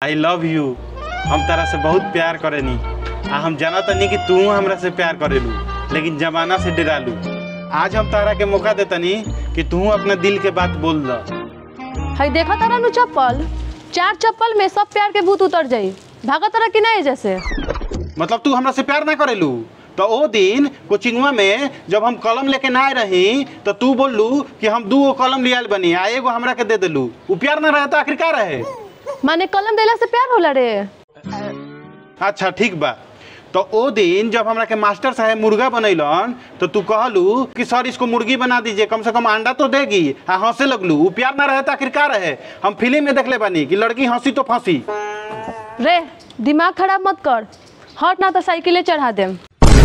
I love you हम तारा से बहुत प्यार करेनी आ हम जाना तनी कि तू हमरा से प्यार करेलू लेकिन जमाना से डरालू आज हम तारा के मौका देतनी कि तू अपना दिल के बात बोल द हई देखा तारा नु चप्पल चार चप्पल में सब प्यार के भूत उतर जाई भागा तारा कि नहीं जैसे मतलब तू हमरा से प्यार ना करेलू तो ओ दिन कोचिंगवा में जब हम कलम लेके ना आए रही तो तू बोललू कि हम दू गो कलम लियाल बनी आ एगो हमरा के दे देलू उ प्यार ना रहे तो आखिर का रहे माने कलम देला से प्यार होला रे अच्छा ठीक बा तो ओ दिन जब हमरा के मास्टर साहब मुर्गा बनैलन तो तू कहलू कि सर इसको मुर्गी बना दीजिए कम से कम अंडा तो देगी आ हंसे लगलू उ प्यार ना रहे तो आखिर का रहे हम फिल्म में देखले बानी कि लड़की हंसी तो फांसी रे दिमाग खराब मत कर हट ना तो साइकिले चढ़ा देम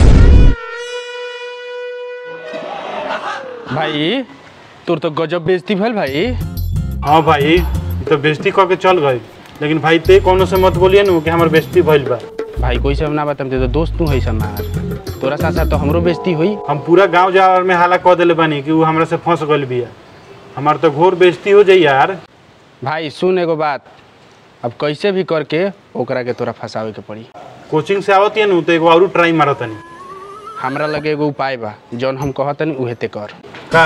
भाई तोर तो गजब बेइज्जती भेल भाई हाँ भाई ई तो बेइज्जती कह के चल गई लेकिन भाई ते कोनो से मत बोलिए ना कि हमर बेइज्जती भइल बा भाई कोई से हम ना बताम ते तो दोस्त तू है समार तोरा साथ साथ तो हमरो बेइज्जती हुई हम पूरा गांव जावर में हाला कह देले बानी कि उ हमरा से फंस गइल बिया हमार तो घोर बेइज्जती हो जाई यार भाई सुन एगो बात अब कैसे भी करके ओकरा के तोरा फंसावे के पड़ी कोचिंग से आवत नु तो एगो और ट्राई मारतनी हमरा लगे एगो उपाय बा जौन हम कहतनी उहे ते कर का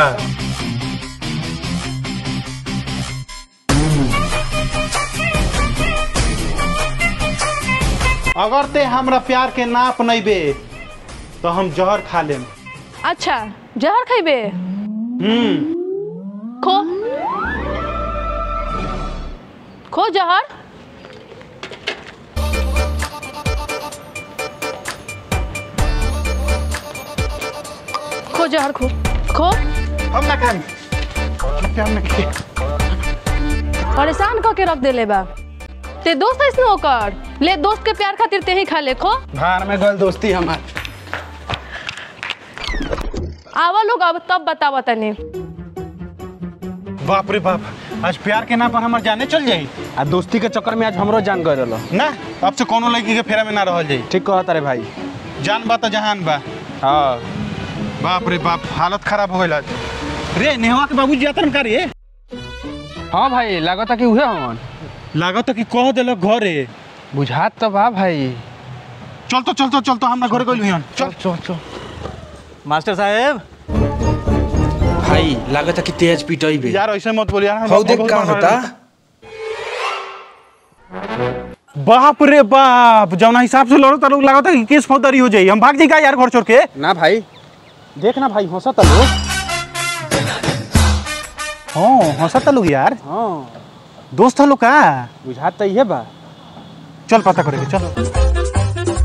अगर ते हमरा प्यार के ना अपनैबे तो हम जहर खा लेम अच्छा जहर खइबे हम्म खो खो जहर खो जहर खो खो हम ना खाई प्यार ना खाई परेशान करके रख देले बा ते दोस्त ऐसने होकर ले दोस्त के प्यार खातिर ते ही खा ले खो भार में गल दोस्ती हमार आवा लोग अब तब बतावा तनी बाप रे बाप आज प्यार के नाम पर हमार जाने चल जाई आ दोस्ती के चक्कर में आज हमरो जान गए रहलो ना अब से कोनो लड़की के फेरा में ना रहल जाई ठीक कहत रे भाई जान बा तो जहान बा हाँ बाप रे बाप हालत खराब हो गइल आज रे नेहवा के बाबूजी जातन का रे हाँ भाई लागता कि उहे हवन लागत कि कह देलक घरे बुझात तो बा भाई चल तो चल तो चल तो हमरा घरे गइल हियन चल चल चल मास्टर साहेब भाई लागत है कि तेज पिटई बे यार ऐसे मत बोल यार हौ देख का होता बाप रे बाप जौना हिसाब से लड़ो लोग लागत है कि केस फौजदारी हो जाई हम भाग जाई का यार घर छोड़ के ना भाई देख ना भाई हंसत लोग हां हंसत लोग यार हाँ दोस्त लोग का बुझात तो इहे बा चल पता करे के चल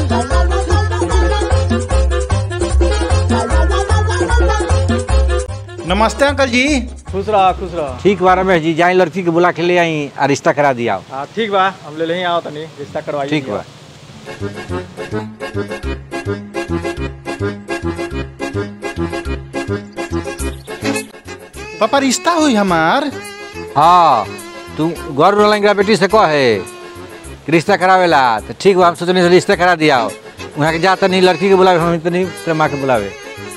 नमस्ते अंकल जी खुश रहा खुश रहा ठीक बा रमेश जी जाई लड़की के बुला के ले आई आ रिश्ता करा दिया हाँ ठीक बा हम ले लेही आओ तनी रिश्ता करवाइए ठीक बा पापा रिश्ता हुई हमार हाँ तू गौर रोलेंगे बेटी से कह है कि रिश्ता करावेला तो ठीक बा हम सोचनी से रिश्ता करा दिया वहाँ के जा तनी लड़की के बुलावे हम तनी तेरे माँ के बुलावे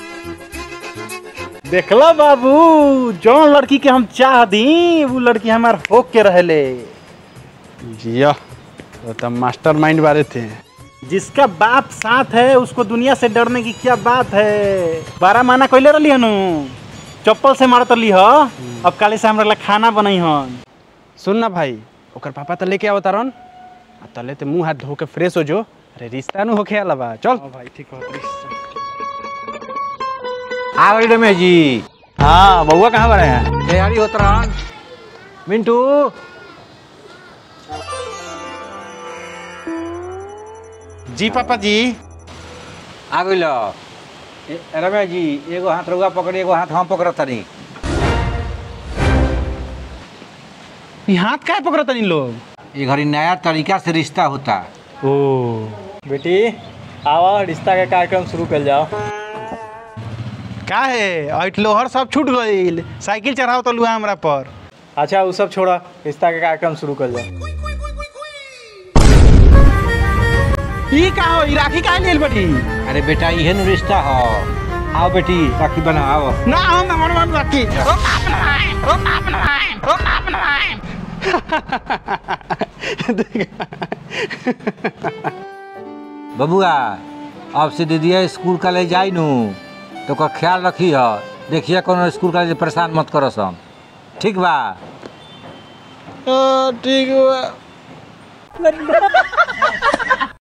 देखला बाबू जौन लड़की के हम चाह दी वो लड़की हमार होक के रहले जिया वो तो मास्टर माइंड वाले थे जिसका बाप साथ है उसको दुनिया से डरने की क्या बात है बारह माना कैले रही हनु चप्पल से मारत रही हो अब काले से हमरा ला खाना बनई हन सुन ना भाई ओकर पापा तो लेके आवता रन आ तले ते मुंह हाथ धो के फ्रेश हो जो अरे रिश्ता नु होखे आला बा चल भाई ठीक हो आ गई रमेश जी हाँ बउआ कहाँ बड़े हैं तैयारी होत रहन मिंटू जी पापा जी आ गई लो ए, रमेश जी एगो हाथ रउआ पकड़ी एगो हाथ हम पकड़त तनी ई हाथ काहे पकड़त इन लोग ये घड़ी नया तरीका से रिश्ता होता ओ बेटी आवा रिश्ता के कार्यक्रम शुरू कर जाओ का है अइट लोहर सब छूट गइल साइकिल चढ़ाओ तो लुआ हमरा पर अच्छा वो सब छोड़ा रिश्ता के कार्यक्रम शुरू कर जाओ ई का हो ई राखी काहे लेल बटी अरे बेटा इहे नु रिश्ता हो आओ बेटी राखी बना आओ ना हम मन मन राखी बबुआ अब से दीदिया स्कूल कॉलेज जाई नू तो ओकर ख्याल रखी ह देखिए कोनो स्कूल कॉलेज परेशान मत करो सन ठीक बा ठीक बा